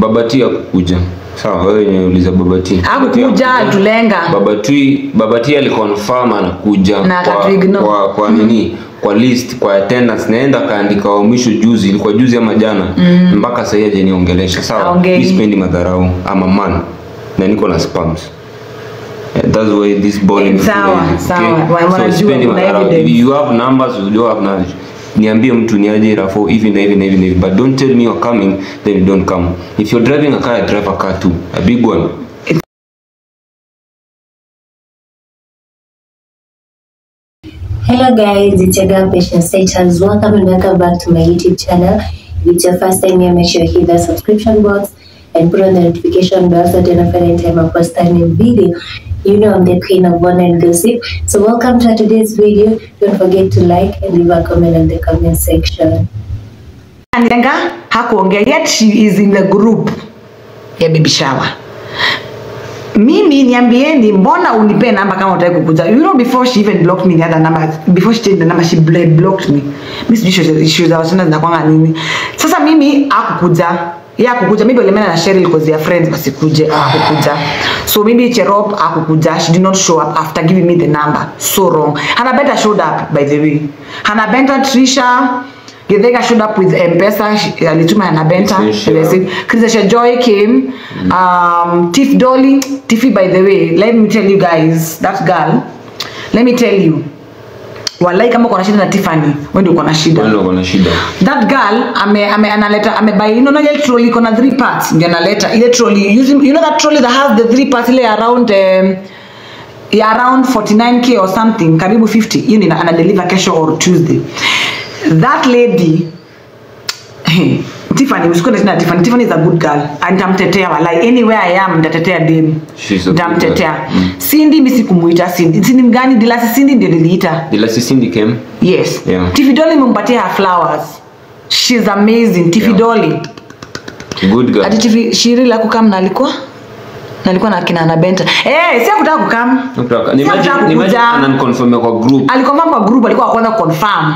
babati akukuja sawa wewe wenye uliza babati Hakukuja, tulenga. babati babati aliconfirm anakuja Na kwa, akatuignore. kwa, kwa nini kwa list kwa attendance naenda akaandika wa mwisho juzi ilikuwa juzi ama jana mpaka sasa aje niongelesha sawa Haongei. mi sipendi madharau ama man na niko na spams Yeah, that's why this bowling Sawa, sawa. Wa- wanajua sipendi kuna madharau. evidence. If you have numbers you do have knowledge niambie mtu ni aje rafo hivi na hivi na hivi na hivi but don't tell me you're coming then you don't come if you're driving a car I drive a car too a big one Hello guys, it's your girl Patience Status. Welcome and welcome back to my YouTube channel. If it's your first time here, make sure you hit the subscription box and put on the notification bell so that you don't find any time I post a new video. You know I'm the queen of one and gossip. So welcome to today's video. Don't forget to like and leave a comment in the comment section. Lenga hakuongea yet she is in the group ya baby shower. Mimi niambieni mbona unipe namba kama utaki kukuja. You know before she even blocked me the other number before she changed the number she bl- blocked me. Mimi sijui issues- issues za wasichana zinakwanga nini. Sasa mimi hakukuja. Yeye hakukuja maybe walimena na Cheryl cause their friends wasikuje hakukuja. So maybe Cherop hakukuja. She did not show up after giving me the number. So wrong. Hannah Benta showed up by the way. Hannah Benta Trisha Githega showed up with M-Pesa, she- alituma na Benta. Essential. Chrisesha Joy came. Um, Tiff Dolly, Tiffy by the way, let me tell you guys, that girl, let me tell you. Walai kama uko na shida na Tiffany, wewe ndio uko na shida. wale wako na shida That girl ame, ame analeta amebuy you know ile trolley iko na three parts ndio analeta ile trolley using you know that trolley that has the three parts ile around um, ya around 49k or something karibu 50 hiyo ni ana deliver kesho or Tuesday that lady Tiffany usikone tena Tiffany Tiffany is a good girl and nitamtetea walai anywhere I am nitatetea dem She's a good nitamtetea girl. Mm. Cindy mimi sikumuita Cindy Cindy mgani Dilasi Cindy ndio niliita ila sisindi came Yes. Yeah. Tiffy Dolly imempatia her flowers. She's amazing. Tiffy Yeah. Dolly. good girl Ati Tiffy Shiri la kukam na alikuwa na alikuwa na kina Anabenta. Eh, si hakutaka kukam. Nataka- Si nimagine hakutaka nimagine kukuja. ananiconfirm kwa group Alikonfirm kwa group alikuwa wa kwanza confirm.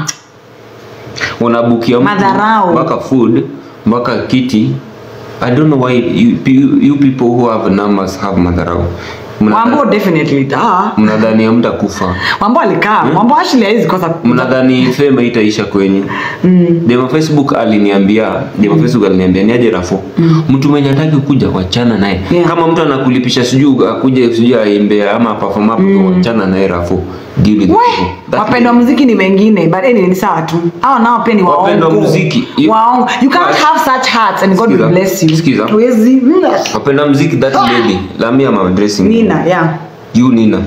unabukia mtu Madharau. mpaka food mpaka kiti i don't know why you, you, you people who have numbers have madharau Mnadha- Wambo definitely da. mnadhani hamtakufa Wambo alikaa. Wambo actually haizi kosa. mnadhani fame itaisha kwenyu mm. dema facebook aliniambia dema facebook aliniambia niaje rafo mtu mwenye hataki kuja wachana naye Yeah. kama mtu anakulipisha sijui akuje sijui aimbe ama perform hapo wachana naye rafo deal with We, people. That wapendwa muziki ni wengine but anyway ni sawa tu. Hao nao pia ni waongo. Wapendwa muziki, you- Waongo. You can't But- have such hearts and God will Sikiza, bless you. sikiza. Huwezi. Mm. wapenda mziki that lady lami ama addressing Nina, yeah. you nina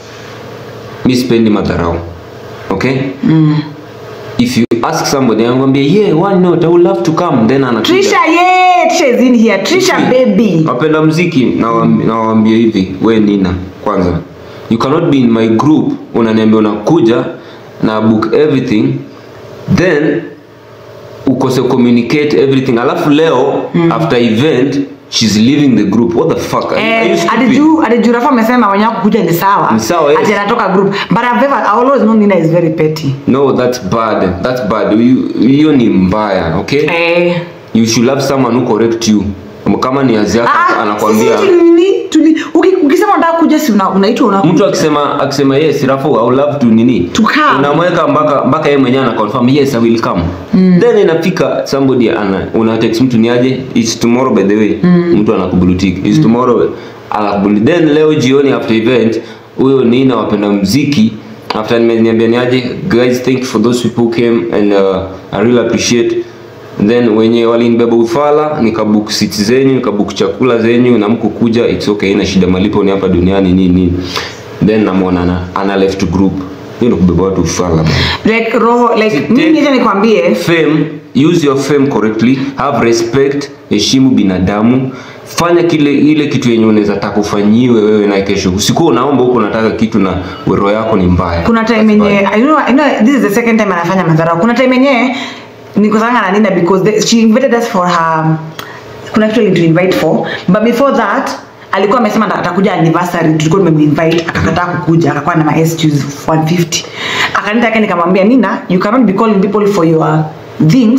mi sipendi madharau okay mm. if you ask somebody angwambia yeah why not i would love to come then anakuja Trisha, yeah, Trisha is in here. Trisha baby. wapenda mziki nawam- nawaambia hivi we nina kwanza you cannot be in my group unaniambia unakuja na book everything then ukose communicate everything alafu leo mm. after event she's leaving the group what the fuck Are you- are you Eh, stupid? adiju adiju Rafa amesema wenye kukuja ni sawa. Ni sawa, yes. Ati anatoka group. But I've ever I always know Nina is very petty. no that's bad that's bad You- hiyo ni mbaya okay Eh. you should have someone who correct you kama ni azi yako Ah, anakwambia sisi tuli- tuli- uki- ukisema unataka kuja si una- unaitwa una mtu akisema akisema yes rafu i would love to nini To come. unamweka mpaka mpaka yeye mwenyewe ana confirm yes i will come then inafika somebody ana una text mtu niaje it's tomorrow by the way mtu anakublutiki it's tomorrow anakubulu then leo jioni after event huyo nina wapenda mziki after nimeniambia niaje guys thank you for those people who came and uh, i really appreciate then wenye walinibeba ufala nikabook seats zenyu nikabook chakula zenyu na mko kuja it's okay ina shida malipo ni hapa duniani nini nini then namwona ana, ana left group hiyo ni kubeba watu ufala bana. like roho like Take- mimi acha nikwambie fame use your fame correctly have respect heshimu binadamu fanya kile ile kitu yenye unaweza taka ufanyiwe wewe na kesho usikuwa unaomba huko unataka kitu na roho yako ni mbaya kuna time yenye I know, I know this is the second time anafanya madharau kuna time yenye nikosanga na Nina because the, she invited us for her kuna kitu to invite for but before that alikuwa amesema ata- atakuja anniversary tulikuwa tumemwinvite akakataa kukuja akakuwa na ma excuse 150 akanita yake nikamwambia Nina you cannot be calling people for your things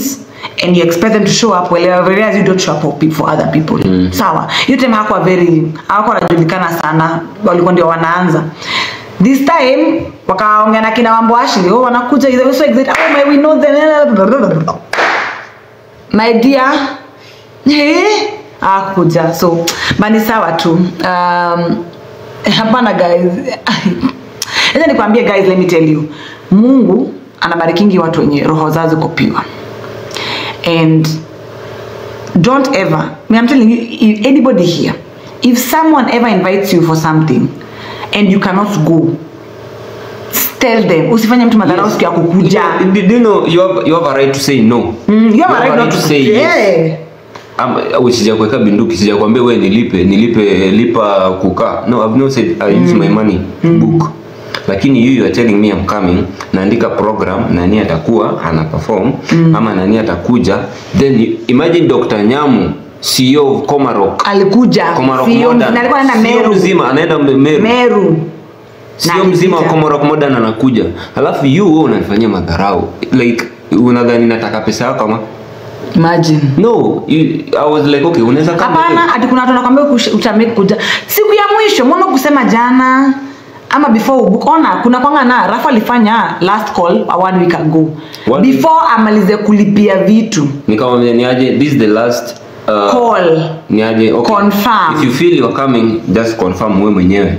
and you expect them to show up well whereas you don't show up for pe- for other people sawa hiyo time hakuwa very hakuwa wanajulikana sana walikuwa ndio wanaanza this time wakaongea na kina mambo ashili oh wanakuja they were so excited oh my we know them my dear eh akuja so bani sawa tu um, hapana guys acha nikwambie guys let me tell you mungu anabarikingi watu wenye roho zao ziko pure and don't ever I mean, i'm telling you if anybody here if someone ever invites you for something and you cannot go tell them usifanye mtu madharau siku ya kukuja Do, do you know you have, you have a right to say no Mm, you have a right not to say yes. Yeah. Ama- au sijakuweka binduki sijakwambia wewe nilipe nilipe lipa kukaa no I've not said I use my money to book lakini you, you are telling me I'm coming naandika program nani atakuwa ana perform ama nani atakuja then you, imagine Dr. Nyamu CEO of Komarok alikuja Komarok Sio- Modern na alikuwa anaenda CEO meru mzima anaenda Meru meru sio Na mzima wa alikuja. Komarok Modern anakuja alafu you wewe unanifanyia madharau like unadhani nataka pesa yako ama imagine no you, I was like okay unaweza kama hapana ati kuna watu wanakwambia kush- utamake kuja siku ya mwisho mbona kusema jana ama before ubook ona kuna kwanga na rafa alifanya last call a one week ago One week? before amalize kulipia vitu nikamwambia niaje this is the last uh, call niaje okay. Confirm. if you feel you're coming just confirm wewe mwenyewe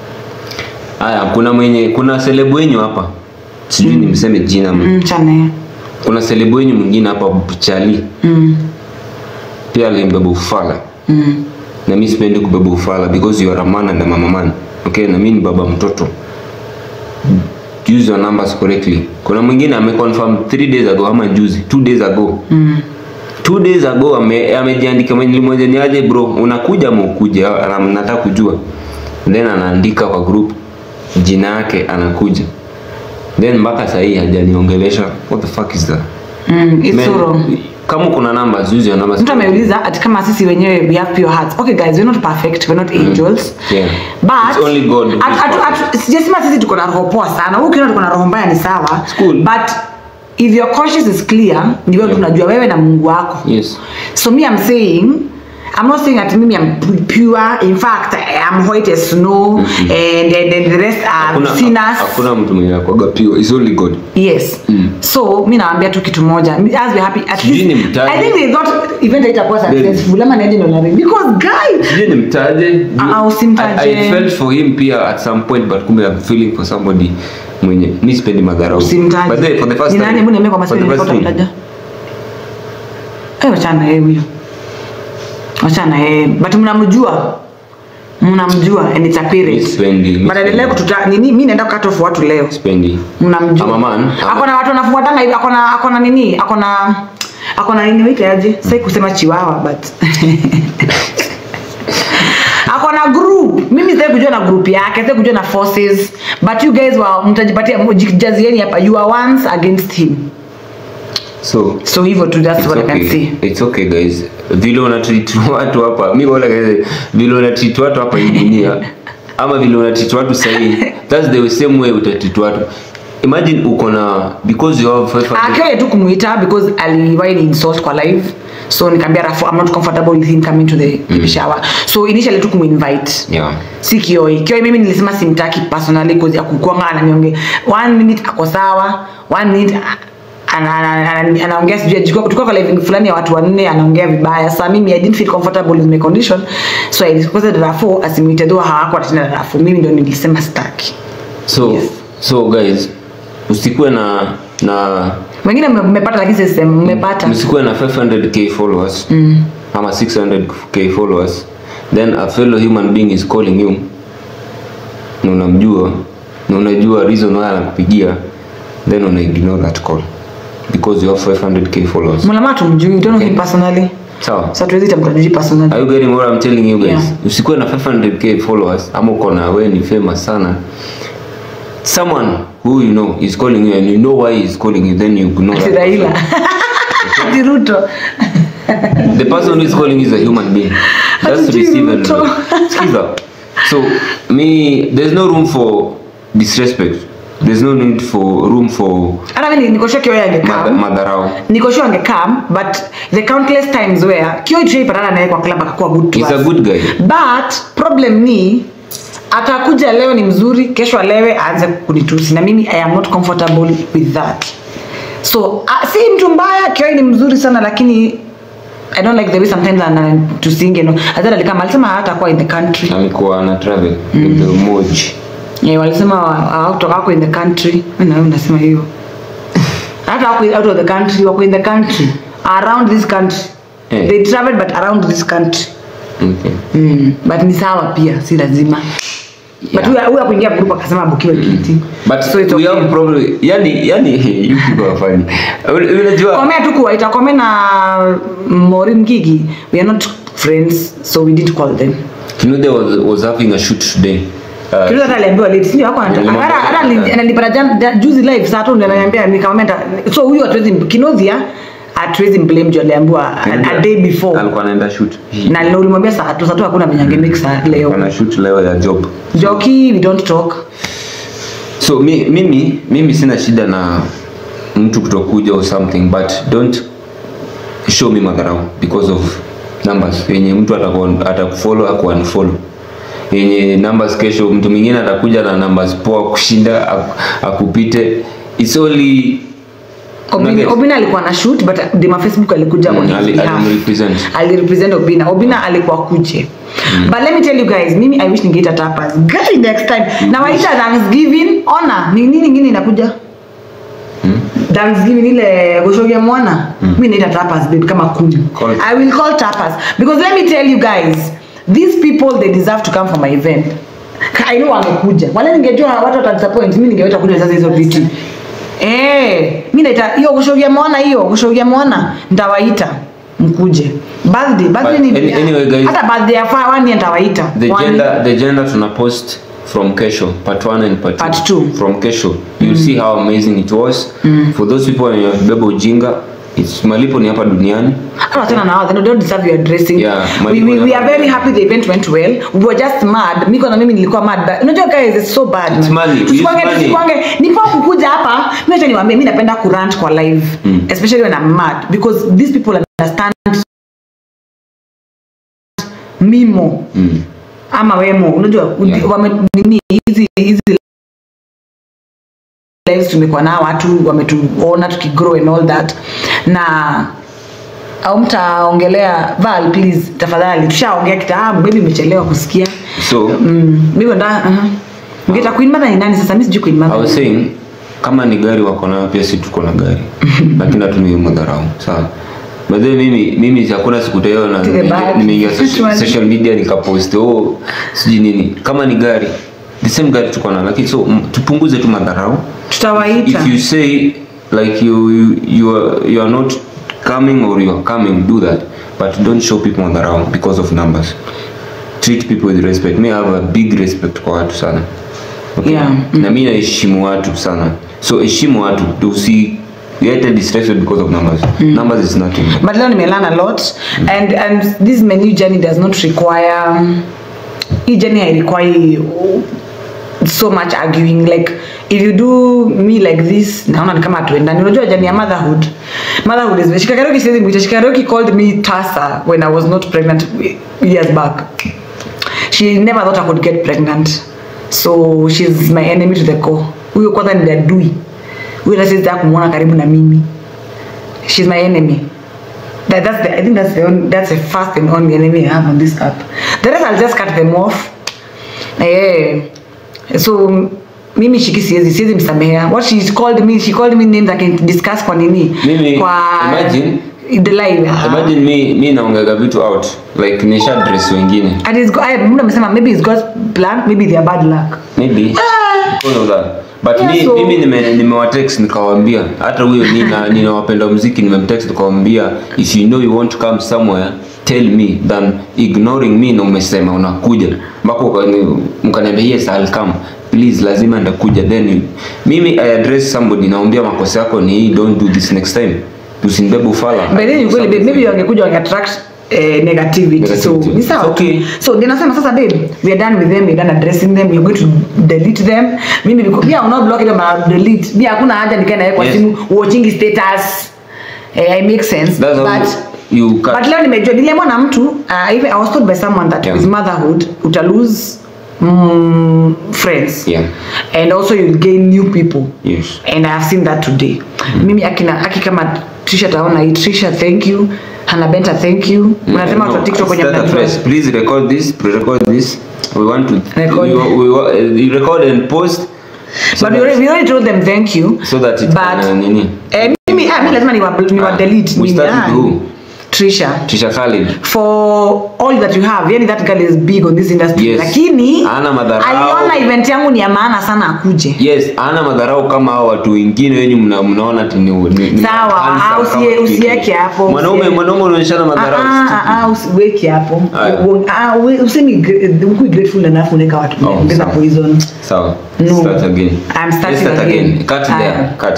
haya kuna mwenye kuna celeb wenyu hapa sijui nimseme jina mm. mm, chane kuna celeb wenyu mwingine hapa Chali mm, pia alimbeba ufala mm. na mimi sipendi kubeba ufala because you are a man and I'm a man okay na mimi ni baba mtoto use your numbers correctly kuna mwingine ameconfirm 3 days ago ama juzi 2 days ago Mm. two days ago ame- amejiandika ame nilimwambia ni aje bro unakuja ama ukuje Ana- nataka kujua then anaandika kwa group jina yake anakuja then mpaka sahii hajaniongelesha what the fuck is that Mm, it's Man, so wrong. kama kuna numbers use your numbers mtu ameuliza ati kama sisi wenyewe we have pure hearts okay guys we're not perfect we're not angels Yeah. but It's only God who is atu- atu- perfect. atu- sijasema sisi tuko na roho poa sana Wewe ukiona tuko na roho mbaya ni sawa It's cool. but if your conscience is clear ni wewe Yeah. tunajua wewe na mungu wako yes so me i'm saying I'm not saying that mimi I'm pu- pure. In fact, I'm white as snow, and, and, and the rest are hakuna sinners. hakuna mtu mwenye akwaga pure it's only God yes so mi naambia tu kitu moja as we're happy at Sijui least ni mtaje. i think they thought event itakuwa successful ama niaje ndo nari because guys sijui nimtaje Ah, ah, usimtaje. I, I felt for him pia at some point but kumbe I'm feeling for somebody mwenye mi sipendi madharau usimtaje but then for the first Ni nani time hebu niambie kwa for the maswali first nilikuwa time utamtaja eh wachana yeye huyo wachana yeye but mnamjua mnamjua and it's mi apparent sipendi mi but endelea sipendi. kututa nini mimi naenda cut off watu leo sipendi mnamjua I'm a man. akona watu wanafuatana hivi akona akona nini akona akona nini waitaje sai kusema chiwawa but akona group mimi sitaki kujua na group yake sitaki kujua na forces but you guys wa mtajipatia mjijazieni hapa you are once against him so so hivyo tu that's it's what i can okay. say it's okay guys vile unatreat watu hapa mi wala guys vile unatreat watu hapa hii dunia ama vile unatreat watu sahii that's the same way utatreat watu imagine uko na because you have 500 akele tu kumuita because aliwahi ni insult kwa live so nikaambia rafu i'm not comfortable with him coming to the baby shower so initially tu kumuinvite yeah si kioi kioi mimi nilisema simtaki personally cause ya kukwanga ananionge one minute ako sawa one minute a- ana- ana- ana- anaongea sijui tulikuwa tulikuwa kwa living fulani ya watu wanne anaongea vibaya sa mimi i didn't feel comfortable with my condition so i requested Rafu asimwite though hawakuwa tena Rafu mimi ndio nilisema sitaki so Yes. so guys usikuwe na na wengine mme- mmepata lakini sisi mmepata msikuwe na 500k followers mm. ama 600k followers then a fellow human being is calling you na unamjua na unajua reason why anakupigia then una ignore that call because you have 500k followers mlama tumjui don't know him Okay. personally sawa so tuwezi tamkajui personally are you getting what I'm telling you guys Yeah. usikuwe na 500k followers ama uko na wewe ni famous sana someone who you know is calling you and you know why he is calling you then you ignore Ati that Raila person. Ati Ruto the person who is calling is a human being just Hatujui receive and Ruto. skiza so me there's no room for disrespect there's no need for room for hata mimi niko sure Kio madha- angekam madharau niko sure angekam but the countless times where Kio tushaipatana naye kwa club akakuwa good to he's a us. good guy but problem ni atakuja leo ni mzuri kesho alewe aanze kunitusi na mimi i am not comfortable with that so uh, si mtu mbaya Kio ni mzuri sana lakini i don't like the way sometimes anatusinge no hata alikama alisema hata kuwa in the country alikuwa ana travel with the moji yeah, walisema hawatoka wako in the country Mimi na wewe unasema hiyo hata wako out of the country wako in the country around this country Eh. they traveled but around this country okay mm. but ni sawa pia si lazima but Yeah. huyu huyu akuingia group akasema abukiwe kiti but so it's we okay. have problem yani yani you people are funny unajua komea tu kuwaita kome na mori mgigi we are not friends so we didn't call them Kinude was, was having a shoot today uh, Kitu hata aliambiwa late sio hako Nilimwambia- hata hata ali- ananipata jan- ja- juzi live saa tu ndio ananiambia nikamwambia nita- so huyu hatuwezi Kinodhia hatuwezi blame juu aliambiwa a, a day before alikuwa anaenda shoot na leo ulimwambia saa tu saa tu hakuna mwenye angemix leo ana shoot leo ya job Joki we don't talk so mi, mimi mimi sina shida na mtu kutokuja or something but don't show me madharau because of numbers yenye mtu ataku- atakufollow aku unfollow yenye numbers kesho mtu mwingine atakuja na numbers poa kushinda aku- akupite it's only Obina, Nuggets. Obina alikuwa na shoot but Dema Facebook alikuja on Mm, his ali- behalf. alimrepresent. alirepresent Obina Obina alikuwa kuje but let me tell you guys mimi I wish ningeita tapas guy next time na waita Thanksgiving ona ni nini nyingine inakuja Thanksgiving ile goshogia mwana mimi naita tapas babe kama kumi Call- I will call tapas because let me tell you guys these people they deserve to come for my event I know wangekuja wale ningejua watu watadisappoint mimi ningeweta kuja sasa hizo vitu eh mimi naita hiyo goshogia mwana hiyo goshogia mwana nitawaita mkuje birthday birthday But ni any- anyway, guys- hata birthday ya faa wani nitawaita the One- gender the gender tuna post from kesho part 1 and part 2 Part two. from kesho you'll see how amazing it was for those people wenye beba ujinga it's malipo ni hapa duniani hata tena na wao they don't deserve your dressing Yeah, we, malipo we, we ya- are very happy the event went well we were just mad miko na mimi nilikuwa mad but unajua guys it's so bad It's man. money. We Tusikwange- use money. tusikwange nipo kukuja hapa mimi acha niwaambie mimi napenda kurant kwa live especially when I'm mad because these people understand mimo mm. ama wemo unajua Yeah. wame nini hizi hizi lives tumekuwa nao watu wametuona tukigrow and all that na au mtaongelea val please tafadhali tushaongea kitambo baby imechelewa kusikia so mm, mimi ndo uh ngeta queen mother ni nani sasa mimi sijui queen I mother was ni- saying kama ni gari wako nayo pia si tuko na gari lakini hatumii madharau sawa By the way, mimi mimi hakuna siku teo na Take a bag. nimeingia social, Tuanze. social media nikapost oh sijui nini kama ni gari the same gari tuko nayo lakini so mm, tupunguze tu madharau tutawaita if you say like you you you are, you are not coming or you are coming do that but don't show people madharau because of numbers treat people with respect me I have a big respect kwa watu sana okay? Yeah. na mi naheshimu watu sana so heshimu watu tusi get distracted because of numbers numbers is nothing but leo nimelearn a lot and and this menu journey does not require hii journey hairequire so much arguing like if you do me like this naona ni kama hatuendani unajua jani ya motherhood motherhood is shikaroki siwezi mwita shikaroki called me tasa when i was not pregnant years back she never thought i could get pregnant so she's my enemy to the core huyo kwanza ni adui huyo hata siwezi taka kumwona karibu na mimi she's my enemy that, that's the, I think that's the only, that's the first and only enemy I have on this app. The rest I'll just cut them off. Eh, so mimi shiki siwezi siwezi msamehea. What she called me, she called me names I can discuss kwa nini? Mimi, kwa imagine- the live. ah. imagine mi mi naongaga vitu out like nisha dress wengine And it's go, I, mtu amesema maybe it's God's plan, maybe they are bad luck. maybe because of that but Yeah, mi, so- mimi nime- nimewatext nikawaambia hata huyo nina ninawapenda muziki nimemtext nikawaambia if you know you want to come somewhere tell me than ignoring me na umesema unakuja mpaka ukani- mkaniambia yes I'll come please lazima ndakuja then you- mimi I address somebody naambia makosa yako ni hii don't do this next time usinibebe ufala But then you kweli maybe wangekuja wange attract eh, negativity. so Negativity. ni sawa tu. Okay. so ndio nasema sasa babe we are done with them we are done addressing them we are going to delete them mimi because me I will not block them I will delete me hakuna haja nikae naye kwa Yes. simu watching status eh, I make sense That's how but you cut. but leo nimejua nilemwa na mtu uh, even I was told by someone that Yeah. with motherhood uta lose mm, friends Yeah. and also you'll gain new people Yes. and I have seen that today mimi akina aki kama Trisha taona hii Trisha thank you Hannah Benta thank you unasema watu wa TikTok kwenye Start mnajua afresh. Please record this. Pre-record this. We want to Record. We, we, we, you record and post. So but we that, already, we already told them thank you so that it but can uh, nini. eh, mimi ah, mimi lazima niwa, niwa Ah, delete we mimi, start ah. with who? Trisha Trisha Khalid. for all that you have yani that girl is big on this industry Yes. lakini Hana madharau. aliona event yangu ni ya maana sana akuje Yes, ana madharau kama hao watu wengine wenyu mna, mnaona ati ni, ni, ni Sawa, handsome ah, kama usie- kike. usieke hapo, Mwanaume usie- mwanaume unaonyeshana madharau. Ah, ah, stupid. ah, usiweke hapo Aya. U- ah, we- usemi gra- ukui grateful enough unaweka watu Oh, ongeza sawa. poison Sawa. No. Start again. I'm starting Let's start again. again. Cut Aya. there. Cut.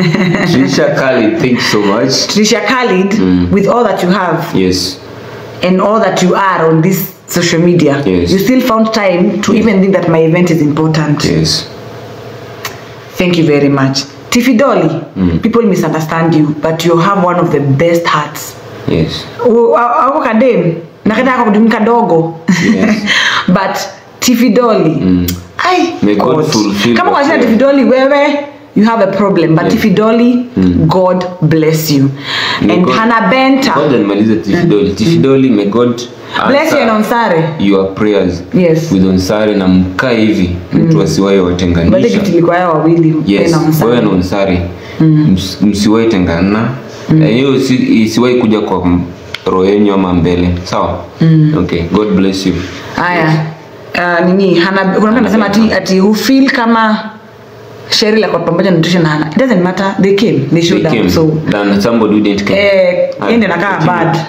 Trisha Khalid, thank you so much. Trisha Khalid with all that you have Yes. and all that you are on this social media Yes. you still found time to even think that my event is important Yes. thank you very much Tiffy Dolly people misunderstand you but you have one of the best hearts Yes. U- a- ako kadem nakata ako kadem kadogo Yes. but tifidoli Mm. ai May God God. fulfill kama what unashinda you- tifidoli wewe you have a problem but Yeah. tifidoli god bless you May and God- hana benta God nimalize Tifidoli. Tifidoli, may God bless you and answer onsare your prayers yes with onsare na mkaa hivi mtu asiwahi bale watenganisha kitu ilikuwa yao wawili yes na onsare wewe na onsare Ms- msiwahi tengana Na hiyo isi- isiwahi kuja kwa m- roho yenyu ama mbele sawa okay god bless you haya uh, nini hana kuna mtu anasema ati ati who feel kama Cheryl ako pamoja na Trisha na Hannah it doesn't matter they came they They showed came, up so than somebody who didn't come. eh Ah, yeye ndiye anakaa continue. bad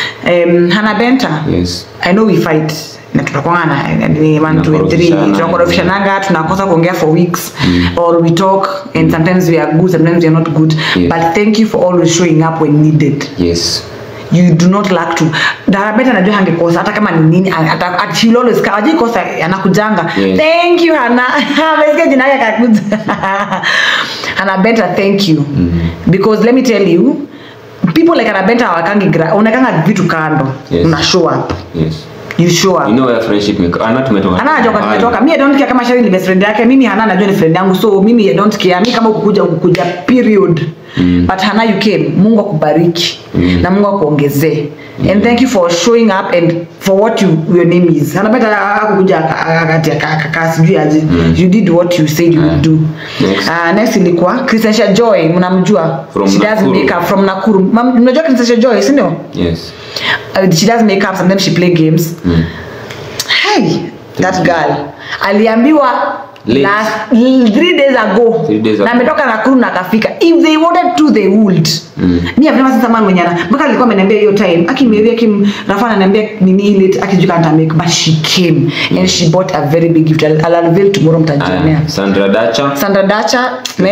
um, Hannah Benta yes I know we fight na tutakwangana ni one two and three Tunakorofishana. tunakorofishanaga tunakosa kuongea for weeks or we talk and sometimes we are good sometimes we are not good Yes. but thank you for always showing up when needed yes you do not lack to darabeta najua hangekosa hata kama ni nini ata- ata- she'll always come ajui kosa anakujanga Yes. thank you hana amesikia jina yake akakuja hana benta thank you because let me tell you people like hana benta hawakangi gra unakanga vitu kando Yes. una show up yes you show up you know where friendship make ana tumetoka hana anajua kwa mahali. tumetoka mi i don't care kama Shari ni best friend yake mimi hana anajua ni friend yangu so mimi i don't care mi kama ukukuja ukukuja period Mm. but hana you came mungu akubariki Mm. na mungu akuongezee and thank you for showing up and for what you, your name is hana beta akukuja akati akakaa sijui aje you did what you said you would do Next. uh, next ilikuwa Christiansha Joy mnamjua From she does Nakuru. makeup from Nakuru Mam- mnajua Christiansha Joy si ndio yes uh, she does makeup sometimes she play games mm. hey that girl aliambiwa Late. last l- three days ago Three days na ago. ametoka nakuru na akafika if they wanted to they would Mm. mi avema sasa man mwenye ana mpaka alikuwa ameniambia hiyo time akimwambia kim rafa ananiambia nini ile akijuka nitamake but she came and she bought a very big gift I'll, I'll unveil tomorrow mtajionea Aya, Sandra Dacha Sandra Dacha, big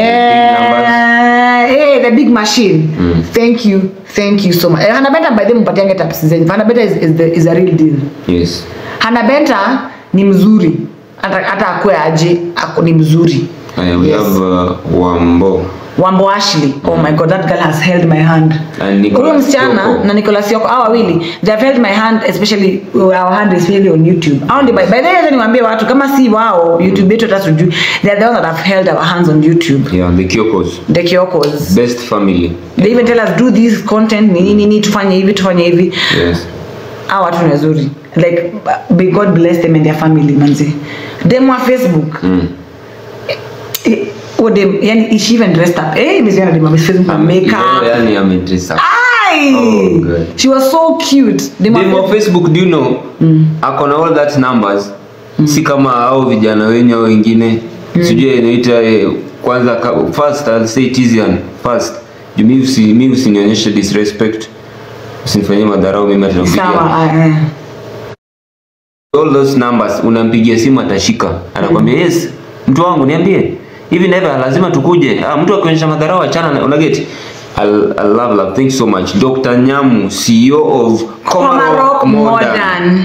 man, hey, the big machine. Mm. Thank you, thank you so much. Eh, Hannah Benta by the way mpatiange taps zenyu. Hannah Benta is, is, the, is a real deal. yes Hannah Benta ni mzuri hata hata akue aje ako ni mzuri. Aya, we Yes. have uh, Wambo Wambo Ashley, oh my god, that girl has held my hand. And Nicholas Huyo msichana Yoko. na Nicholas Yoko, hao wawili, they have held my hand especially our hand especially on YouTube. Hao ndio by by the way, acha niwaambie watu kama si wao YouTube yetu hata sijui, they are the ones that have held our hands on YouTube. yeah the Kyokos The Kyokos. best family they even tell us do this content nini nini tufanye hivi tufanye hivi yes hawa watu ni wazuri like may god bless them and their family manzi dem wa facebook mm. eh, oh dem yani is she even dressed up eh nimeziona dem wa facebook na Ame- makeup leo yani amedress up ai Oh, God. she was so cute dem wa Dem wa Facebook- Facebook do you know ako na all that numbers si kama hao vijana wenye au wengine sijui inaita eh, kwanza ka, first I'll say it easy and first juu mi usi mi usinionyeshe disrespect usinifanyie madharau mimi atanakupigia sawa ah, eh. all those numbers unampigia simu atashika anakwambia yes mtu wangu niambie hivi na hivi lazima tukuje ah, mtu akionyesha madharau achana na unageti I, I love love thank you so much Dr. Nyamu CEO of Komarok Modern.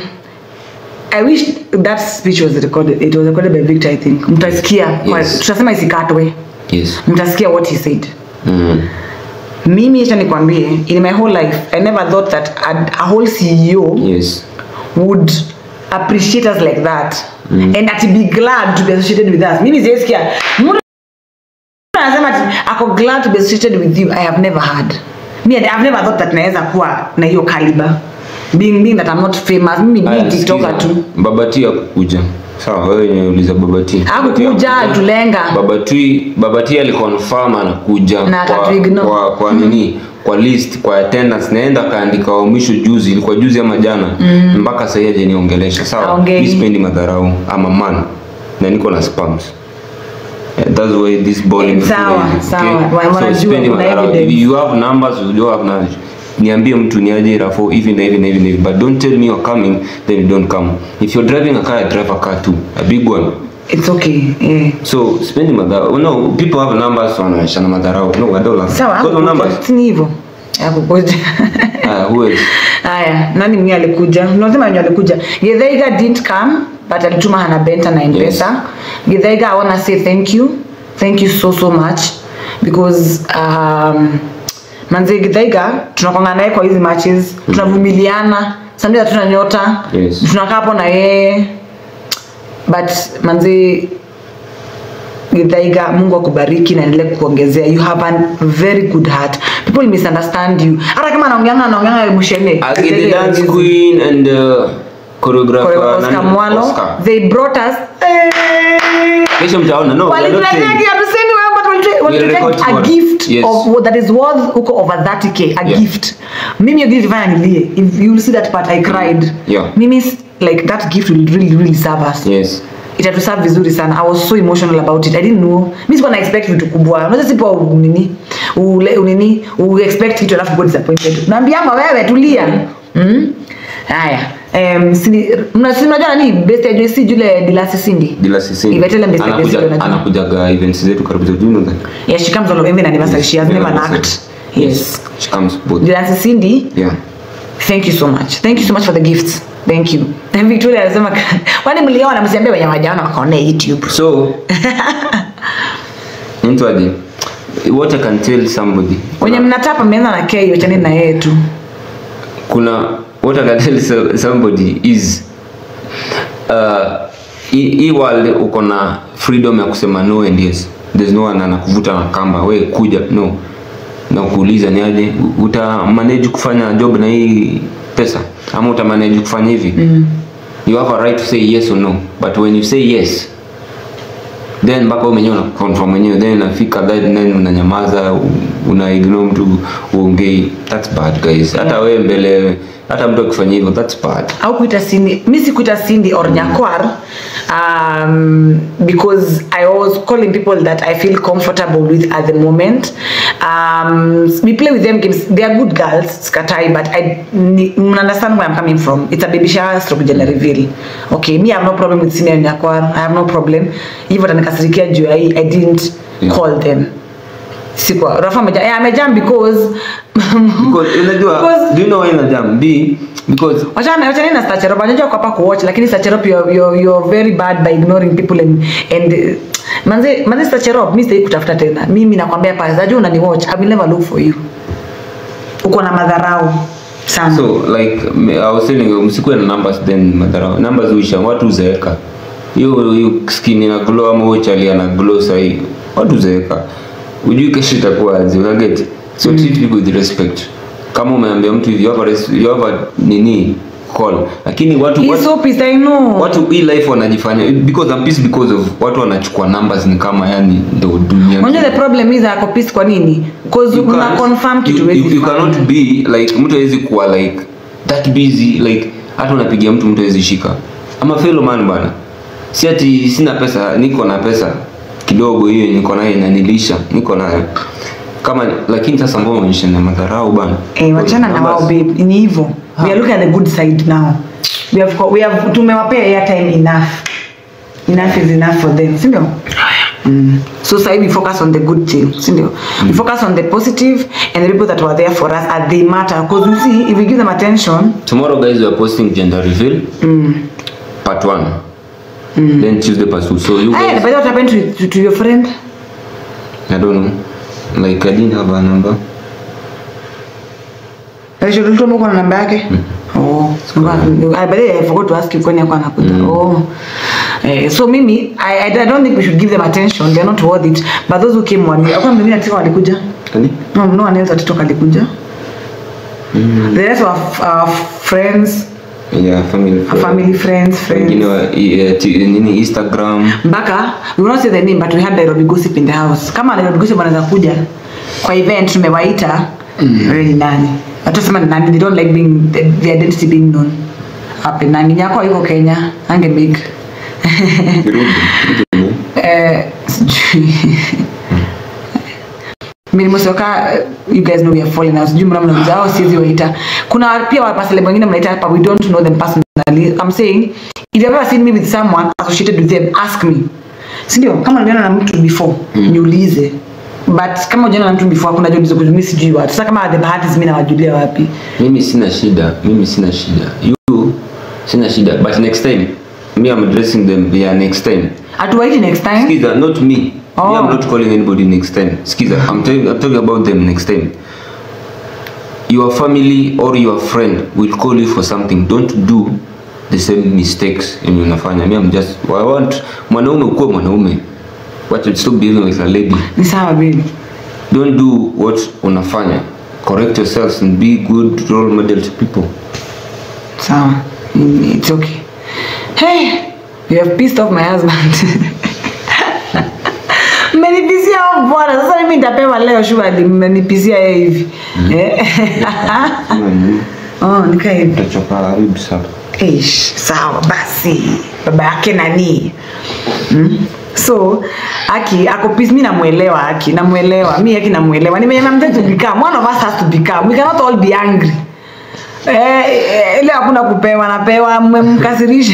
I wish that speech was recorded. It was recorded by Victor, I think. Mtasikia. kwa- Yes. Tutasema isikatwe. yes Mtasikia what he said. mm. Mimi acha nikwambie, in my whole life, I never thought that a, a whole CEO yes would appreciate us like that and that be glad to be associated with us. Mimi sijaisikia mtu anasema ati ako glad to be associated with you. I have never heard. Me, I've never thought that naweza kuwa na hiyo caliber. Being, being that I'm not famous. Mimi ni Aya, TikToker sikiza. tu. Babati hakukuja sawa wewe nimeuliza Babati Hakukuja, Babati hakukuja. tulenga. Babati Babati aliconfirm anakuja Na kwa, akatuignore. kwa, kwa nini kwa list kwa attendance naenda kaandika wa mwisho juzi ilikuwa juzi ama jana mpaka sasa hivi niongelesha sawa Haongei. mimi sipendi madharau ama man na niko na spams Yeah, that's why this ball Eh, sawa, sawa. Wa- wanajua, sipendi kuna madharau. evidence. If you have numbers you don't have knowledge niambie mtu niaje rafo hivi na hivi na hivi na hivi but don't tell me you're coming then you don't come if you're driving a car I drive a car too a big one It's okay. Yeah. so sipendi madharau no people have numbers wanaishana madharau no I don't like Sawa. Got no numbers Si ni hivyo. Hakukuja. uh, who else Haya, nani mwenye alikuja? Unasema mwenye alikuja. Githaiga didn't come but alituma Hana Benta na M-Pesa. Githaiga I wanna say thank you. Thank you so so much because um, manze Githaiga tunakwanga naye kwa hizi matches, tunavumiliana. Sometimes hatuna nyota. Yes. Tunakaa hapo na yeye. But manze Githaiga, Mungu akubariki na endelee kukuongezea. You have a very good heart. People misunderstand you. Hata kama anaongeanga anaongeanga msheme. Agi the dance queen and uh, choreographer Oscar nani? Mwalo. Oscar. They brought us Eh, kesho mtaona no we are not walituletea saying- hatusemi wewe, but walituletea- walituletea record a tomorrow. gift Yes. of that is worth huko over 30k a Yeah. gift mimi hiyo gift ifanya nilie if you will see that part i cried Yeah. mimi s- like that gift will really really serve us yes itatuserve vizuri sana i was so emotional about it i didn't know mi sikuwa na expect vitu kubwa unaweza sipo u- nini ule nini u expect kitu alafu go disappointed naambianga wewe tulia mm? haya um, sini mna- si mnajua nani best ya JC jule Dilasi Cindy bila sisi Ivetele Mr. Best anakuja unajua. anakujaga events zetu karibu zetu you know that yeah she comes on every anniversary she has never lacked yes she comes both Dilasi Cindy yeah thank you so much thank you so much for the gifts thank you Victoria anasema kwani mliona msiambie wenye wajaona wakaona YouTube so mtu aje what I can tell somebody wenye mnatapa mmeanza na K wachaneni na yeye tu kuna what I can tell so- somebody is uh, hii hii world uko na freedom ya kusema no and yes there's no one anakuvuta na kamba we kuja no na kuuliza ni aje uta manage kufanya job na hii pesa ama uta manage kufanya hivi mm. you have a right to say yes or no but when you say yes then mpaka wewe mwenyewe una confirm mwenyewe then inafika that then unanyamaza u- una ignore mtu uongei that's bad guys hata wewe mbele hata mtu akifanya hivyo that's bad au kuita Cindy mi sikuita Cindy or Nyakwar um, because I was calling people that I feel comfortable with at the moment um, we play with them games they are good girls skatai but I ni- mna understand where I'm coming from it's a baby shower stroke gender reveal okay me I have no problem with Cindy and Nyakwar I have no problem hivyo tanikasirikia juu ya hii I didn't Yeah. call them sikuwa Rafa ameja yeah, amejam because because unajua Because- do you know why na jam b because wachana wachana na Stachelop unajua kwa hapa kuwatch lakini Stachelop you're, you're, you're very bad by ignoring people and and uh, manze manze Stachelop mimi sitaki kutafuta tena mimi nakwambia pale unajua unani watch I will never look for you uko na madharau sana so like me- I was telling you msikuwe na numbers then madharau numbers huisha watu huzeeka hiyo hiyo skin ina glow ama huyo chali ana glow sahi watu huzeeka ujui kesho itakuwa aje unaget so treat people with respect kama umeambia mtu hivi you have a res- you have a nini call lakini watu He's watu, so pissed I know watu hii life wanajifanya because I'm pissed because of watu wanachukua numbers ni kama yani ndo dunia Unajua the problem is ako pissed kwa nini because You una can't- confirm kitu you, huwezi you, you fanya. cannot be like mtu hawezi kuwa like that busy like hata unapigia mtu mtu hawezi shika ama fellow man bana si ati sina pesa niko na pesa kidogo hiyo niko nayo inanilisha niko nayo kama lakini sasa mbona unaonyesha na madharau bana Eh, wachana na wao Numbers- babe ni hivyo we are looking at the good side now we have we have tumewapea airtime enough enough is enough for them si ndio Mm. So say we focus on the good thing, sindio? We focus on the positive and the people that were there for us and they matter. Because you see, if we give them attention, Tomorrow, guys, we are posting gender reveal part one. Then Tuesday part two. So you hey, guys, but what happened to, to, to your friend? I don't know. Like I didn't have a number. Alishotulitua mko na namba yake? Oh, I, but I forgot to ask you kwani alikuwa anakuja. Oh. Eh, so mimi I, I don't think we should give them attention. They're not worth it. But those who came one year, kwa mimi nataka walikuja. Kani? No, no one else atitoka alikuja. The rest of our friends, Yeah, family. our family friends, Wengine friends. wa i- eh, ti- nini Instagram. Mpaka we will not say the name but we had Nairobi gossip in the house. Kama Nairobi gossip wanaweza kuja kwa event tumewaita, wewe ni nani? Watasema ni nani? They don't like being the, the identity being known. Hapo nani nyako yuko Kenya, ange make. Kirudi. Kirudi. Eh, sijui. Mimi Mosoka, you guys know we are falling out. Sijui mbona mnauliza hao siwezi waita. Kuna pia wapasele wengine mnaita hapa we don't know them personally. I'm saying if you've ever seen me with someone associated with them, ask me. Si ndio? Kama unaona na mtu before, niulize. But kama hujaona na mtu before kuna jiulize kwa mimi sijui watu. Sasa kama the bahati mimi nawajulia wapi? Mimi sina shida. Mimi sina shida. You sina shida. But next time me I'm addressing them via next time. Atuwaiti next time. Skiza, not me. Oh. Me, I'm not calling anybody next time. Skiza, I'm telling I'm talking about them next time. Your family or your friend will call you for something. Don't do the same mistakes yenye unafanya. Me, I'm just I want mwanaume ukuwe mwanaume. What stop behaving like a lady. Ni sawa baby. Don't do what unafanya. Correct yourselves and be good role model to people. Sawa. Mm, It's okay. Hey, you have pissed off my husband. Mmenipisia huyo bwana. Sasa mimi nitapewa leo shughuli mmenipisia yeye hivi. Eh? Oh, nika hivi. Utachoka ribs hapa. Eish, sawa basi. Baba yake nani? Mm? So, Aki ako peace mimi namuelewa Aki, namuelewa. Mimi Aki namuelewa. Nimeona mtu to become. One of us has to become. We cannot all be angry. Eh, eh, ile hakuna kupewa napewa mmemkasirisha.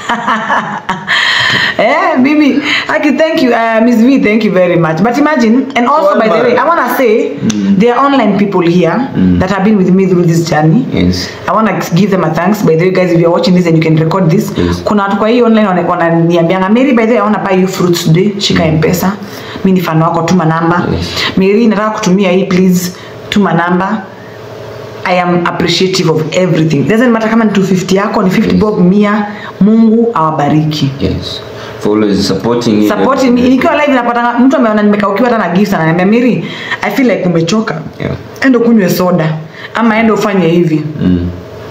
eh, bibi, Aki, thank you. Uh, Miss V, thank you very much. But imagine, and also by the way, I want to say, there are online people here that have been with me through this journey. Yes. I want to give them a thanks. By the way, guys, if you're watching this and you can record this, Yes. kuna watu kwa hii online wana- wananiambianga Mary, by the way, I want to buy you fruits today. Shika M-Pesa. Mimi ni fan wako, tuma namba. Yes. Mary, nataka kutumia hii please, tuma namba. I am appreciative of everything. Doesn't matter kama ni 250 yako, ni 50 bob, mia. Mungu awabariki. Yes. For always supporting you. Support me. Nikiwa live napata mtu ameona nimekaukiwa hata na gifts ananiambia Mary, I feel like umechoka. Yeah. Endo kunywe soda ama endo ufanye hivi. Mm.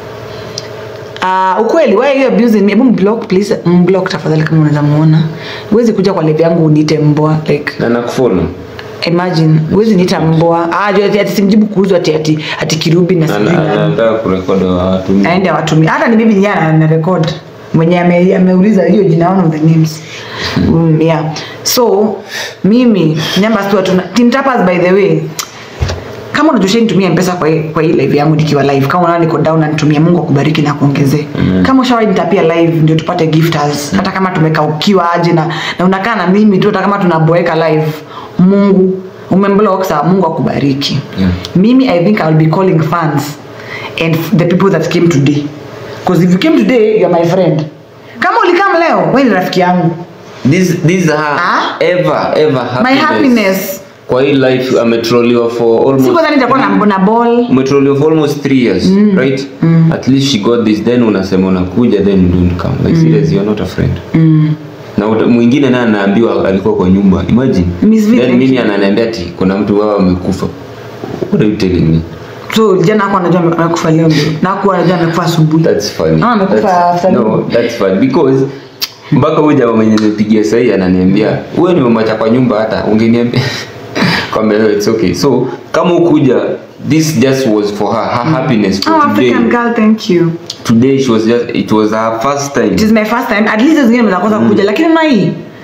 Uh, ukweli why you abusing me? Hebu mblock please, mblock tafadhali kama unaweza muona. Huwezi kuja kwa live yangu uniite mbwa like Na nakufollow. imagine huwezi niita mbwa. Ah, juu ati, ati simjibu kuuzwa ati ati ati kirubi na sijui Ana- nani. anataka kurekodi watu. Aende awatumie. Hata ni bibi nyana na record. Mwenye ame, ameuliza hiyo jina one of the names. Mm, yeah. So mimi nyamba tu tuna Team Tappers by the way. Kama unajua nitumia mpesa kwa hii- kwa hii live yangu nikiwa live. Kama unaona niko down na nitumie Mungu akubariki na kuongezee. Kama ushawahi nitapia live ndio tupate gifters. Hata kama tumekaukiwa aje na na unakaa na mimi tu hata kama tunaboeka live. Mungu umemblock sawa Mungu akubariki. Yeah. Mimi I think I'll be calling fans and the people that came today. Because if you came today, you're my friend. Kama ulikam leo, wewe ni rafiki yangu. This this are Ah? ever ever happiness. My happiness. Kwa hii life ametroliwa for almost Siku dhani nitakuwa na na ball. umetroliwa for almost 3 years, right? At least she got this then unasema unakuja then you don't come. Like serious you are not a friend. Na uta- mwingine naye anaambiwa alikuwa kwa nyumba. Imagine. Miss V, Then thank mimi you. ananiambia ati kuna mtu wao amekufa. What are you telling me? So jana hakuwa anajua ame- amekufa leo ndio. Na hakuwa anajua amekufa asubuhi. That's funny. Ah, amekufa That's- after No, that's funny because mpaka huyu jamaa mwenye nimepigia sahi ananiambia wewe nimemwacha kwa nyumba hata ungeniambia kwamba no, it's okay. So kama ukuja this just was for her her happiness for Oh, today. African girl, thank you. Today she was just it was her first time. It is my first time. At least zingine mnakosa kuja lakini na hii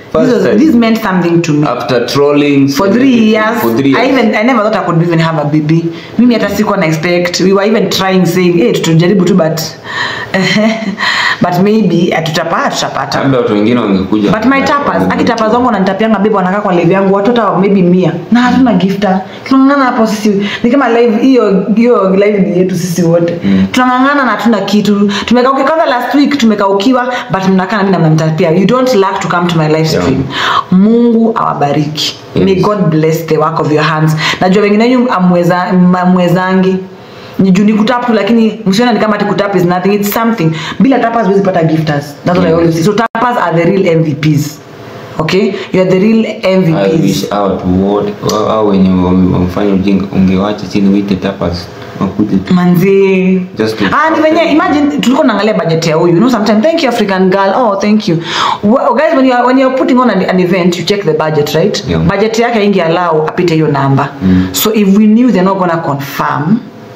First this, was, time. this meant something to me after trolling for three years, for three years I even I never thought I could even have a baby. Mimi hata sikuwa na expect. We were even trying saying, "Hey, tutajaribu tu but but maybe tutapata tutapata." labda watu wengine wangekuja But my tapas, aki tapas wangu wananitapianga bibi wanakaa kwa live yangu watoto wa maybe mia na hatuna gifta. Tunang'ang'ana hapo sisi. Ni kama live hiyo hiyo live ni yetu sisi wote. Tunang'ang'ana na hatuna kitu. Tumekauka kwanza last week tumekaukiwa but mnakaa na mimi na mnanitapia. You don't lack to come to my live stream. Mungu awabariki. Yes. May God bless the work of your hands. Najua wengine wenyu amweza amwezangi ni juu ni kutap tu lakini msiona ni kama ati kutap is nothing it's something bila tapas huwezi pata gifters that's what I Yes. always say so tapas are the real MVPs okay you are the real I MVPs wish out wote au wenye wame- wamefanya ujinga ungewacha chini wite tapas wakuje tu. manzi Just to- ah ni venye imagine tulikuwa naangalia budget ya huyu you know sometimes thank you african girl oh thank you well, guys when you are, when you are putting on an, an event you check the budget right Yeah. budget yake ingi allow apite hiyo namba so if we knew they're not gonna confirm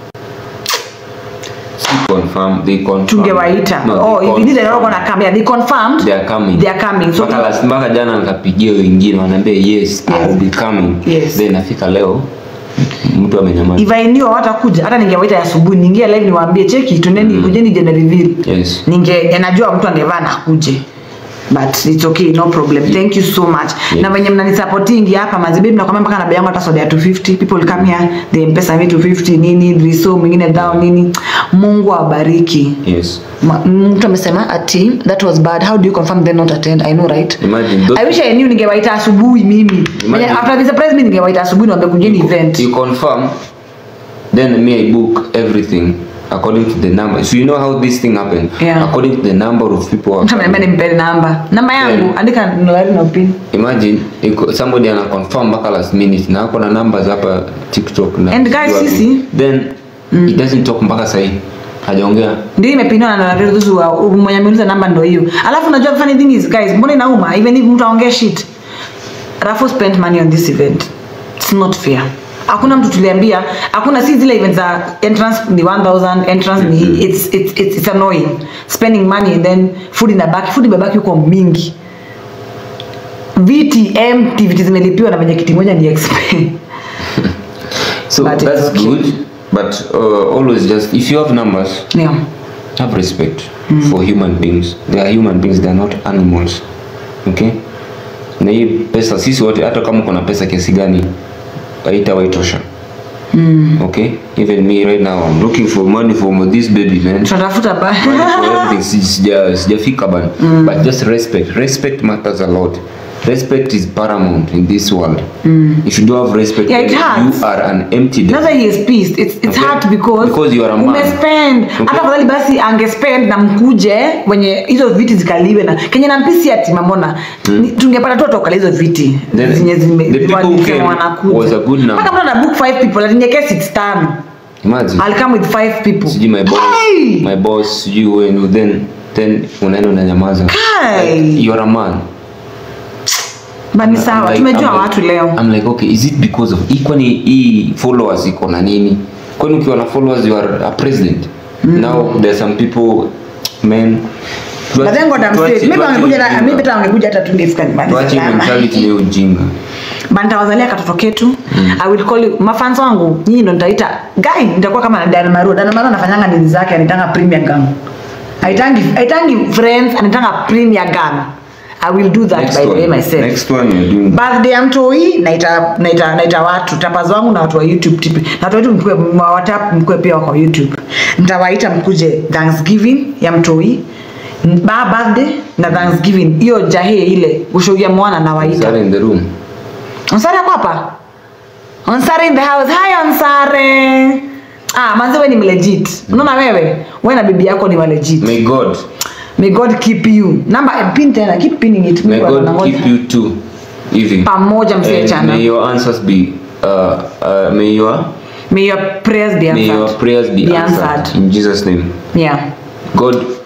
Si confirm they confirm tungewaita No, oh they if we knew they're not confirm. gonna come yeah they confirmed they are coming they are coming so mpaka last mpaka jana nikapigia wengine wanaambia yes, I will be coming Yes. then nafika leo mtu amenyamaza if I knew hawatakuja hata ningewaita asubuhi ningia live niwaambie cheki tuneni kujeni jana reveal yes ninge najua mtu angevaa na akuje but it's okay no problem thank you so much Yes. na venye mnanisupportingi hapa mazibi mnakwambia mpaka na bei yangu hata soda ya 250 people come here they mpesa me 250 nini driso mwingine down nini mungu awabariki yes Ma- mtu amesema ati that was bad how do you confirm they not attend i know right imagine those i wish i knew ningewaita asubuhi mimi Imagine- after the surprise mimi ningewaita asubuhi niwaambie kujeni event you confirm then me i book everything according to the number so you know how this thing happened Yeah. according to the number of people who are mtu ameniambia nimpeni namba namba yangu Yeah. andika nolari na upini imagine iko- somebody ana confirm mpaka last minute na ako na numbers hapa tiktok na And guys, wapi. sisi- then he doesn't talk mpaka sahii hajaongea ndio imepiniwa na nolari thusu wa mwenye ameuliza namba ndo hiyo alafu unajua funny thing is guys mbona inauma even if mtu aongee shit Raffo spent money on this event it's not fair hakuna mtu tuliambia hakuna si zile events za entrance ni 1000 entrance ni it's, it's, it's, it's annoying spending money and then food inabaki food imebaki huko mingi viti empty viti zimelipiwa na venye kiti moja ni expensive so But it's that's okay. good but uh, always just if you have numbers yeah have respect for human beings they are human beings they are not animals okay na hii pesa sisi wote hata kama kuna pesa kiasi gani haitawaitosha okay even me right now i'm looking for money for this baby man tunatafuta ba money for everything Si- sija- sijafika bana but just respect respect matters a lot respect is paramount in this world if you don't have respect Yeah, it then hurts. you are an empty desk. That's why he is pissed. It's, it's Okay. hard because, Because you are a man. umespend Okay. hata fadhali basi angespend na mkuje wenye hizo viti zikaliwe na kenye nampisi ati mamona mm. tungepata tu atokala hizo viti Then zenye zime- the people who walisema came wanakuja. was a good number. Mpaka mtu ana book five people atinyeke six tano imagine I'll come with five people sijui my boss Hey! my boss sijui wenu then then unaenda unanyamaza Kai! like, you are a man but ni I'm sawa like- tumejua I'm like- watu leo I'm like okay is it because of hii kwani hii followers iko na nini kwani ukiwa na followers you are a president now there are some people men but then God I'm straight maybe wangekuja hata- maybe hata wangekuja hata tungefika nyumbani tuache salama. mentality ya ujinga bantawazalia katoto ketu i will call you mafans wangu nyinyi ndo nitaita guy nitakuwa kama na Dan Maru Dan Maru anafanyanga nini zake anitanga premier gun aitangi aitangi friends anitanga premier gun i will do that next by the way one myself next one you're doing birthday ya mtoi naita naita naita watu tapazi wangu na watu wa youtube tipi na watu wetu mkue watap mkue pia wako youtube nitawaita mkuje thanksgiving ya mtoi ba birthday na thanksgiving hiyo jahe ile ushuhudia mwana nawaita Sarah in the room Onsare ako hapa? Onsare in the house. Hi Onsare. Ah, manzi wewe ni mlegit. Unaona wewe? Wewe na bibi yako ni walegit. may god May God keep you. Namba eh, pin tena, keep pinning it. may Mungu god anangoja. keep you too hivi Pamoja mzee And chana. may your answers be uh, uh, may your May your prayers be may your answered. prayers be, Be answered. answered. in jesus name Yeah. god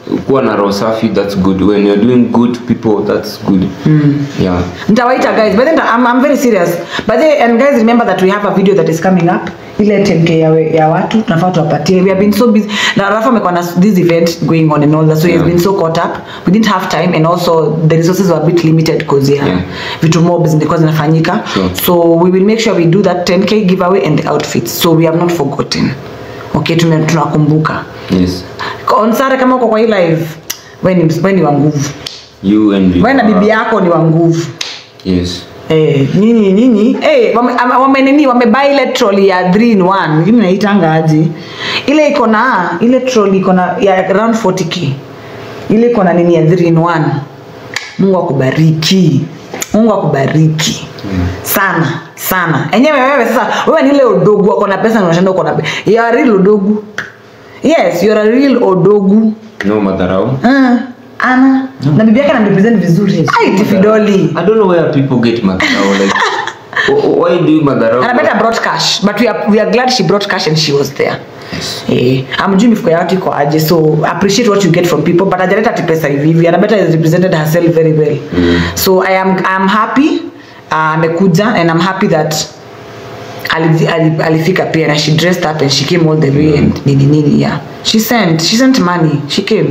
kuwa na roho safi that's good when you're doing good to people that's good yeah nitawaita guys but then I'm, I'm very serious but then, and guys remember that we have a video that is coming up ile 10k ya, we- ya watu tunafaa tuwapatie we have been so busy na Rafa amekuwa na this event going on and all that so he has Yeah. been so caught up we didn't have time and also the resources were a bit limited because ya Yeah. vitu mob zilikuwa zinafanyika Sure. so we will make sure we do that 10k giveaway and the outfits so we have not forgotten okay tume- tunakumbuka yes on Sare kama uko kwa hii live we ni, we ni wa nguvu you and we na bibi yako ni wa nguvu yes Eh, nini nini eh, wame, ama- wame nini wamebuy ile trolley ya 3 in 1 hivi naitanga aje ile iko na ile trolley iko na ya around 40k ile iko na nini ya 3 in 1 Mungu akubariki Mungu akubariki sana sana enyewe wewe sasa wewe ni ile odogu uko na pesa na unashinda uko na pesa you are real odogu yes you are a real odogu no madharau uh, ana na bibi yake anamrepresent vizuri ai tifidoli I don't know where people get madharau like wh- why do you madharau and I better brought cash but we are, we are glad she brought cash and she was there Yes. Eh, amjui mifuko ya watu iko aje so appreciate what you get from people but ajaleta ati pesa hivi hivi anabeta has represented herself very well Mm. so i am I'm happy uh, amekuja and i'm happy that ali- ali- alifika pia na she dressed up and she came all the way and nini nini yeah she sent she sent money she came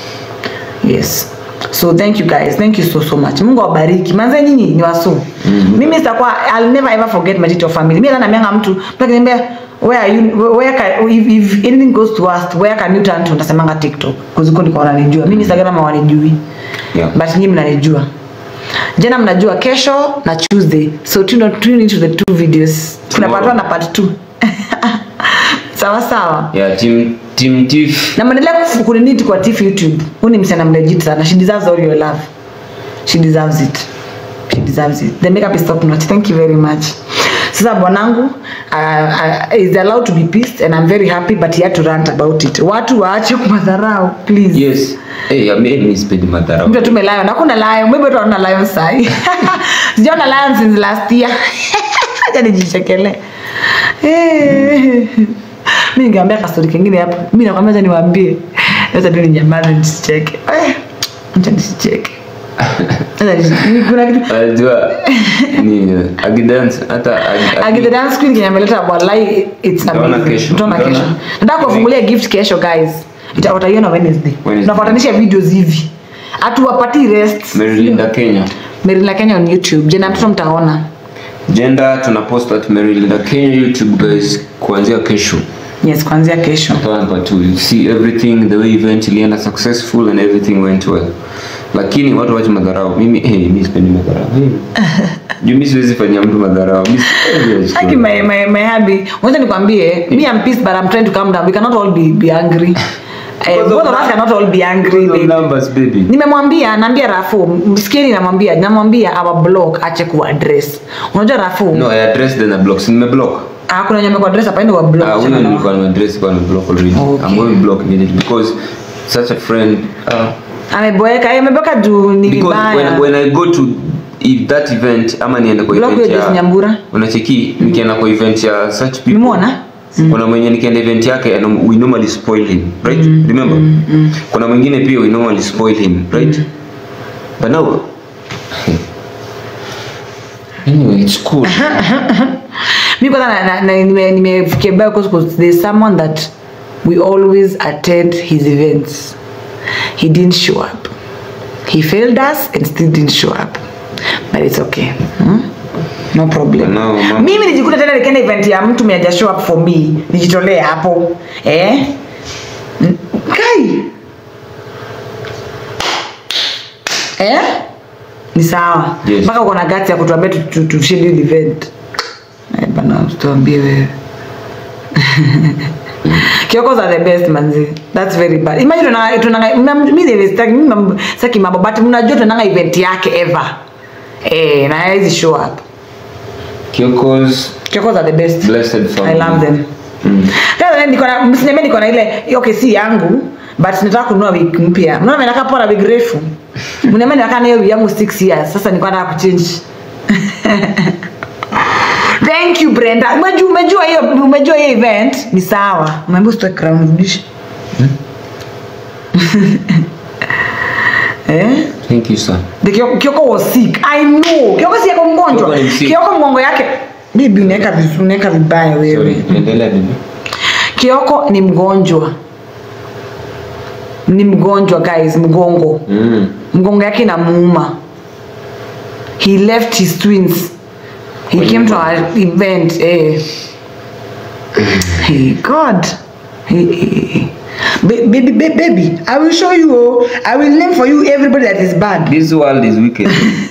yes so thank you guys thank you so so much mungu awabariki manze nyinyi ni wasu mm-hmm. mimi sitakuwa i'll never ever forget my tito family mimi hata namianga mtu mtu akiniambia where are you where can if, if anything goes to worst where can you turn to ndasemanga tiktok kuziko ndiko wananijua mimi instagram hawanijui Yeah. but nyinyi mnanijua jana mnajua kesho na tuesday so tune, tune into the two videos kuna part Tomorrow. one na part two sawa sawa yeah team team tiff na mwendelea kufu- kuniniti kwa tif youtube huu ni msichana mlegit sana she deserves all your love she deserves it she deserves it the makeup is top notch thank you very much sasa bwanangu uh, uh, is allowed to be pissed and i'm very happy but he had to rant about it watu waache kumadharau please yes hey I mean, mi sipendi madharau mtu atume lion hakuna lion maybe tu anaona lion sai sijaona lion since last year acha nijichekele Eh. mi ningeambia kastori kengine hapo mi nakwambia acha niwaambie sasa tu ninyamaze nisicheke Eh, acha nisicheke Acha nisi- ni- kuna kitu Unajua ni agidance hata agi- Agi the dance queen kenye ameleta wallahi it's Utaona amazing. kesho. Utaona Utaona. kesho. Nataka kufungulia gift kesho guys. Ita- Wataiona Wednesday. Wednesday. Tunafuatanisha videos hivi. Hatuwapatii rest. Marylinda Kenya Merila Kenya on YouTube. Jena mtoto mtaona. gender tunapost at Marylinda Kenya YouTube guys kuanzia kesho Yes, kuanzia kesho. Hapa tu you see everything the way event ilienda successful and everything went well lakini watu wache madharau mimi hey, mimi sipendi madharau hey. juu mimi siwezi fanyia mtu madharau Mimi sipendi Aki my my my hubby. Wacha nikwambie, me I'm pissed but I'm trying to calm down. We cannot all be be angry. Eh, Because of both of us that- cannot all be angry. Because of baby. numbers baby nimemwambia naambia rafu msikieni namwambia namwambia our block ache kuaddress unajua rafu no I addressed then I block si nimeblock Ah, kuna nyame kwa address apaende kwa block Ah, huyo achana na- nilikuwa nimeaddress kwa nimeblock already Okay. I'm going to block immediately because such a friend uh, ameboeka eh, ameboeka juu ni because when, vibaya when I go to if that event ama niende kwa Block event hiyo Joyce ya Nyambura. unacheki nikienda kwa event ya such people Nimeona? kuna mwenye nikienda event yake and we normally spoil him right remember kuna mwingine pia we normally spoil him right but now anyway it's cool mi kwanza na- na- na- nime- nimefikia vibaya because- because there's someone that we always attend his events he didn't show up he failed us and still didn't show up but it's okay hmm? no problem Now, mama- mimi nijikuta tena nikienda event ya mtu mwenye haja show up for me nijitolee hapo eh N- kai eh ni sawa Yes. mpaka uko na gati ya kutuambia tu- tu- tu schedule event Eh, bana tuambie wewe Kyokos are the best manzi. That's very bad. Imagine tunanga tunanga mna- mimi the staki mimi mam- saki mambo but mnajua tunanga event yake ever. Eh, na haizi show up. Kyokos Kyokos are the best. blessed family I love them. Mm. Sasa niko na msiniambie niko na ile okay si yangu but nataka kununua wig mpya. Mnaona nataka pora wig refu. Mniambia nataka na hiyo wig yangu 6 years. Sasa niko nataka kuchange. Thank you Brenda. Umejua umejua hiyo umejua hiyo event ni sawa. Umeambiwa usitoe crown rudisha. eh? Thank you sir. The Kioko, Kioko was sick. I know. Kioko si yako mgonjwa. Kioko ni sick. Kioko mgongo yake. Bibi unaweka vizu- unaweka vibaya Sorry, wewe. endelea bibi. Kioko ni mgonjwa. Ni mgonjwa guys, mgongo. Mm. Mgongo yake inamuuma. He left his twins. He Kwa came to nyumba. our event. Eh. Hey God. Hey, hey, hey. Ba- Baby, ba- baby, I will show you. Oh, I will name for you everybody that is bad. This world is wicked.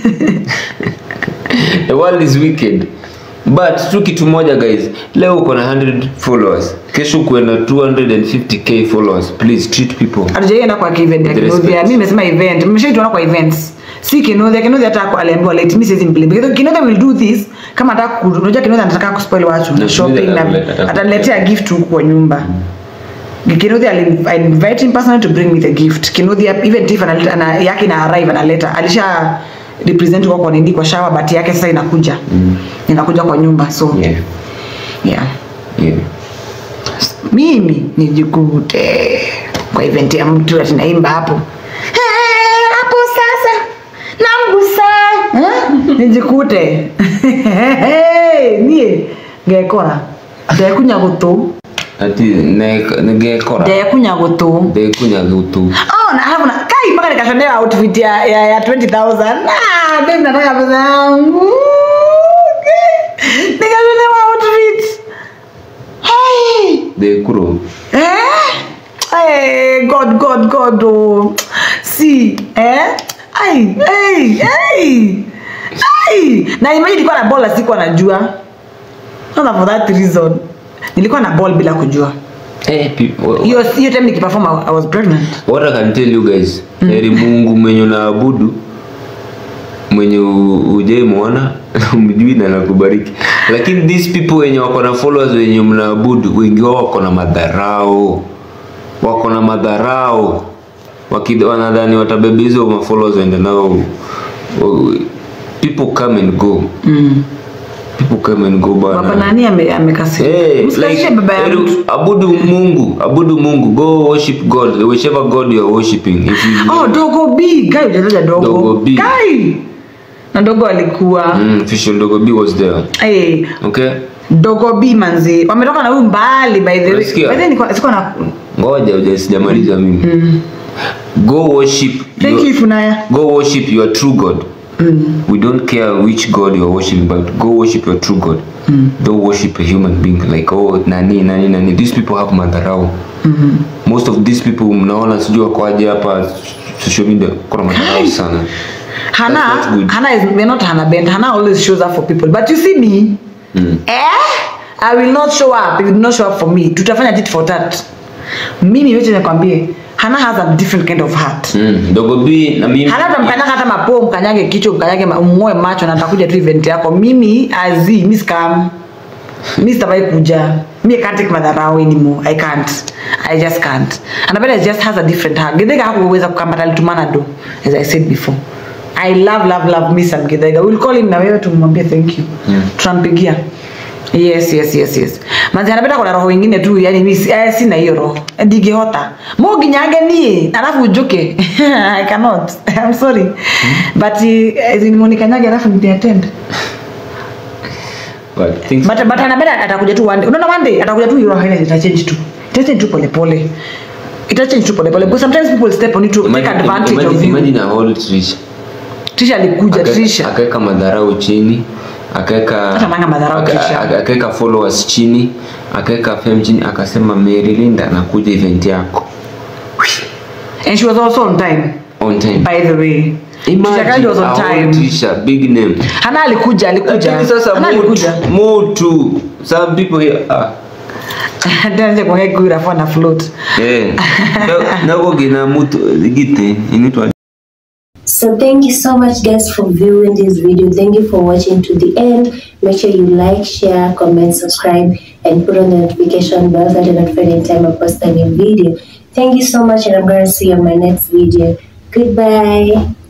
The world is wicked. But tu kitu moja guys, leo uko na 100 followers, kesho uko na 250k followers. Please treat people. Hatujaenda kwa event ya With Kinodhia. respect. Mimi nimesema event. Mmeshaituona kwa events. Si Kinodhia, Kinodhia hata kwa aliambiwa late. Mimi siwezi mbele. Because Kinodhia will do this kama anataka ku- unajua Kinodhia anataka kuspoil watu na Na shopping Kinodhia na ataleta- ataletea gift huku kwa nyumba. Kinodhia ali- I invite him personally to bring me the gift. Kinodhia even if analeta ana, yake na arrive analeta. Alisha represent kwa kwa nini kwa shower but yake sasa inakuja. Inakuja kwa nyumba. So Yeah. yeah. Yeah. mimi nijikute kwa event ya mtu ati naimba hapo "Eh, hapo sasa namgusa Eh? nijikute nie ngekora ndekunya gutu Ati ne ngekora. ndekunya gutu Ndekunya gutu. Oh, na alafu na kai mpaka nikashonea outfit ya, ya, ya 20000 ah, babe nataka pesa yangu Okay. nikashonewa outfit hey. Ndekuro. Eh? Hey, God, God, God, oh. See, eh? Ai, hey, hey. Ai. Na imagine nilikuwa na ball na sikuwa najua. Not for that reason. Nilikuwa na ball bila kujua. Eh, people. Hiyo hiyo time nikiperform I I was pregnant. What I can tell you guys, heri Mungu mwenye unaabudu mwenye ujemwona mjui na nakubariki, lakini these people wenye wako na followers wenye mnaabudu, wengi wao wako na madharau, wako na madharau, Waki- wanadhani watabeba hizo ma followers waende nao. Oh, People come and go, Mm. people come and go bana. Baba nani ame amekasirika? Hey, Msikalishe like, baba ya heri mtu. abudu Mungu, abudu Mungu, go worship God, whichever God you are worshiping. If you Oh, dogo B, guy hujataja dogo. Dogo B. Guy. Na dogo alikuwa Mm, official Dogo B was there. hey, Okay? dogo B manzi. Wametoka na huyu mbali by the way. By Unasikia? the way nilikuwa sikuwa na Ngoja uja sijamaliza mimi. Go worship Thank your, you Funaya. Go worship your true God. We don't care which God you are worshiping, but go worship your true God. Don't worship a human being like oh nani nani nani. These people have madharau. Most of these people mnaona sijui wako aje hapa social media kuna madharau sana. Hannah, That's not good. Hannah is we're not Hannah Bent. Hannah always shows up for people. But you see me, eh? I will not show up. You will not show up for me. Tutafanya tit for that. Mimi yote nakwambie, Hannah has a different kind of heart. Mm. Dogo B na mimi Hannah utamkanyaga hata mapoo, mkanyage kichwa, mkanyage ma- umng'oe macho na atakuja tu event yako. Mimi azi, mi scam. Mi sitawahi kuja. Me I can't take madharau anymore. I can't. I just can't. Annabella just has a different heart. Githega hakuweza kukamba alitumana do as I said before. I love love love me some Githega. We'll call him na wewe tumwambie thank you. Tutampigia. Yes, yes, yes, yes. Manzi anapenda kuna roho ingine tu, yani mimi si- eh, sina hiyo roho. Ndigehota. Mo ginyange nie, alafu ujoke. I cannot. I'm sorry. But uh, nimeonikanyage alafu nitiatend. but things But but anapenda atakuja tu one day. Unaona one day atakuja tu hiyo roho ile ita change tu. Ita change tu pole pole. Ita change tu pole pole. Because sometimes people step on you to take Imagine- advantage imagine- of you. Imagine a whole Trisha. Trisha alikuja Aka- Trisha. akaweka madharau chini akaweka Hata nanga madharau aka- Trisha. aka- akaweka followers chini akaweka fame chini akasema Mary Linda anakuja event yako And she was also on time. on time By the way. Trisha Kali was a on whole time. Trisha big name Hana alikuja, alikuja. lakini sasa Hana mutu, alikuja. mutu some people here ah Ndio nje kuongea kuira for na float. eh Na- nago gina mutu gite inaitwa So thank you so much guys for viewing this video. Thank you for watching to the end. Make sure you like, share, comment, subscribe, and put on the notification bell so that you're notified anytime I post a new video. Thank you so much and I'm going to see you on my next video. Goodbye.